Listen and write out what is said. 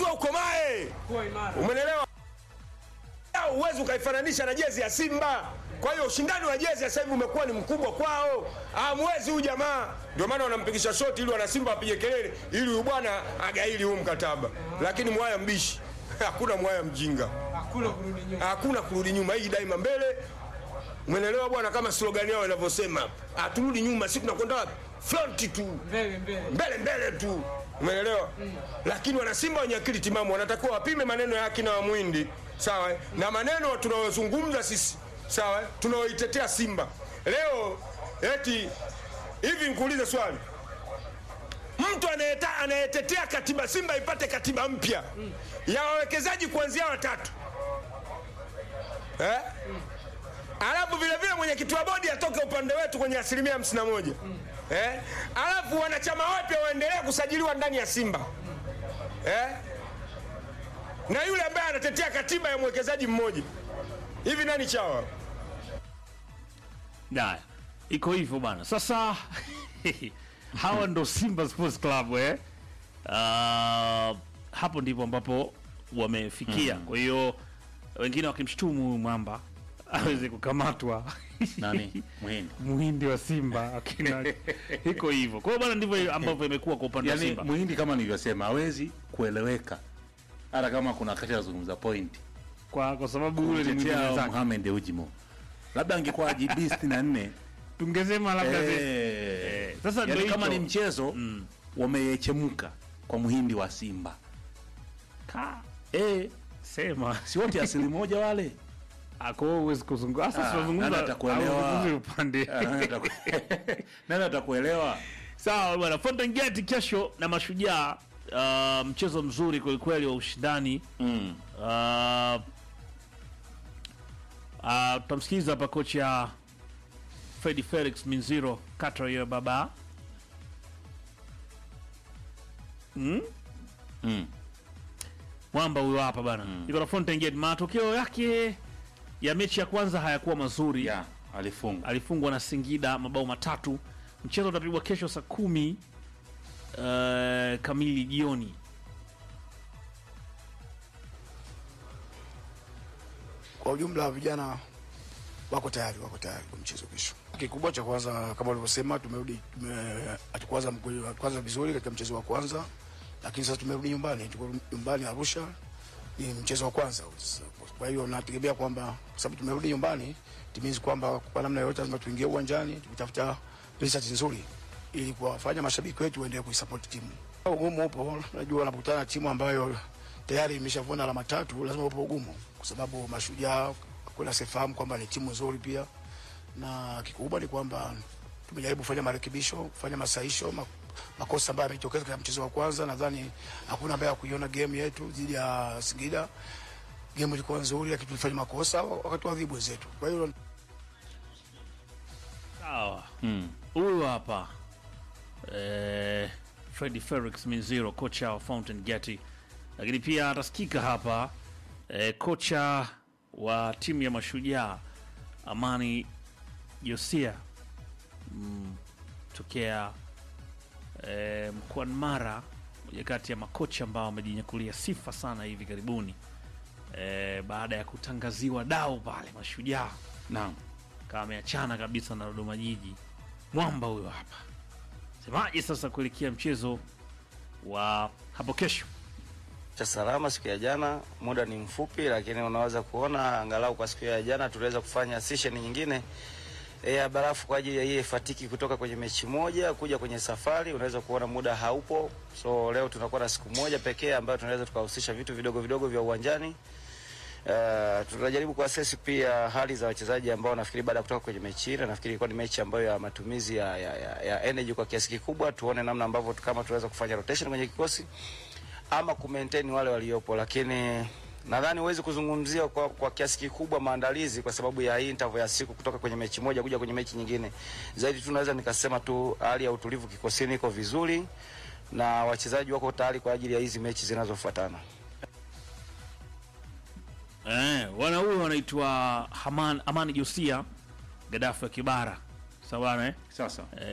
unatakiwa ukomae, Kuwa imara. umenelewa? Uwezi ukaifananisha na jezi ya Simba. Kwa hiyo ushindani wa jezi sasa hivi umekuwa ni mkubwa kwao, hamwezi huyu jamaa. Ndio maana wanampigisha shoti ili wana Simba wapige kelele, ili huyu bwana agaili huu mkataba. Lakini mwaya mbishi, hakuna mwaya mjinga, Hakuna kurudi nyuma. hakuna kurudi nyuma, hii daima mbele. Umenelewa bwana, kama slogan yao inavyosema, haturudi nyuma, sisi tunakwenda wapi? Front tu Mbele mbele. mbele mbele tu, umeelewa? Lakini wanasimba wenye akili timamu wanatakiwa wapime maneno ya akina wa Mwindi, sawa eh? na maneno tunayozungumza sisi, sawa eh? tunaoitetea Simba leo. Eti hivi, nikuulize swali, mtu anayeta- anayetetea katiba Simba ipate katiba mpya ya wawekezaji kuanzia watatu eh? alafu vile vile mwenyekiti wa bodi atoke upande wetu kwenye asilimia hamsini na moja eh? alafu wanachama wapya waendelee kusajiliwa ndani ya Simba eh? na yule ambaye anatetea katiba ya mwekezaji mmoja hivi, nani chawa? Haya, iko hivyo bana. Sasa hawa ndo Simba Sports Club eh? Uh, hapo ndipo ambapo wamefikia. Kwa hiyo wengine wakimshtumu huyu mwamba aweze kukamatwa Nani? Muhindi. muhindi wa Simba akina iko hivyo. Kwa hiyo bana, ndivyo ambavyo imekuwa kwa upande wa Yaani Simba. Muhindi kama nilivyosema hawezi kueleweka hata kama kuna wakati anazungumza point Kwa kwa sababu yule ni muhindi kumtetea mwenzake. Mohamed Ujimo, labda angekuwa GB 64 Tungesema labda eh, eh, sasa yaani ndio kama hicho. ni mchezo wameyechemka kwa Muhindi wa Simba Ka, eh, sema si wote asili moja wale ako huwezi kuzungumza. Sasa Ah, tunazungumza nani atakuelewa? hauzungumzi upande. Ah, nani ataku- nani atakuelewa? Sawa bwana, Fountain Gate kesho na Mashujaa. Uh, mchezo mzuri kwelikweli wa ushindani. Mm. Uh, uh, tutamsikiliza hapa kocha Fredi Felix Minziro kata hiyo baba mm? Mm. mwamba huyo hapa bana mm. iko na Fountain Gate. Matokeo yake ya mechi ya kwanza hayakuwa mazuri Ya, alifunga alifungwa na Singida mabao matatu. Mchezo utapigwa kesho saa kumi uh, kamili jioni. Kwa ujumla vijana wako tayari, wako tayari kwa mchezo kesho. Kikubwa cha kwanza kama ulivyosema, tumerudi tume, hatukuanza mkwe- hatukuanza vizuri katika mchezo wa kwanza, lakini sasa tumerudi nyumbani, tuko nyumbani Arusha, ni mchezo wa kwanza. Kwa hiyo nategemea kwamba kwa sababu tumerudi nyumbani, timizi kwamba kwa namna yoyote lazima tuingie uwanjani tukitafuta result nzuri ili kuwafanya mashabiki wetu waendelee kuisupport timu. Ugumu upo, najua wanapokutana na timu ambayo tayari imeshavuna alama tatu, lazima upo ugumu, kwa sababu Mashujaa kuna sifahamu kwamba ni timu nzuri pia, na kikubwa ni kwamba tumejaribu kufanya marekebisho, kufanya masahisho ma, makosa ambayo yametokeza katika mchezo wa kwanza. Nadhani hakuna ambaye hakuiona game yetu dhidi ya Singida. Game ilikuwa nzuri, lakini tulifanya makosa wakati wa adhibu wenzetu. Kwa hiyo Sawa, mm. huyu hapa eh, Fredi Felix Minziro, kocha wa Fountain Gate, lakini pia atasikika hapa eh, kocha wa timu ya Mashujaa Amani Josia mm, tokea eh, mkoani Mara, moja kati ya makocha ambao wamejinyakulia sifa sana hivi karibuni eh, baada ya kutangaziwa dau pale Mashujaa Naam. kama ameachana kabisa na Dodoma Jiji. Mwamba huyo hapa, semaje sasa kuelekea mchezo wa hapo kesho? cha salama siku ya jana. Muda ni mfupi, lakini unaweza kuona angalau kwa siku ya jana tuliweza kufanya session nyingine eh, ya barafu kwa ajili ya hii fatiki kutoka kwenye mechi moja kuja kwenye safari. Unaweza kuona muda haupo, so leo tunakuwa na siku moja pekee ambayo tunaweza tukahusisha vitu vidogo vidogo vya uwanjani. Uh, tunajaribu kuassess pia hali za wachezaji ambao nafikiri baada ya kutoka kwenye mechi ile, nafikiri ilikuwa ni mechi ambayo ya matumizi ya, ya, ya, ya energy kwa kiasi kikubwa. Tuone namna ambavyo tu- kama tunaweza kufanya rotation kwenye kikosi ama ku maintain wale waliopo, lakini nadhani huwezi kuzungumzia kwa, kwa kiasi kikubwa maandalizi kwa sababu ya hii interval ya siku kutoka kwenye mechi moja kuja kwenye mechi nyingine. Zaidi tu naweza nikasema tu hali ya utulivu kikosini iko vizuri na wachezaji wako tayari kwa ajili ya hizi mechi zinazofuatana. Eh, wana huyo wanaitwa Haman- Amani Josia Gaddafi wa Kibara, sawa bana eh? Sasa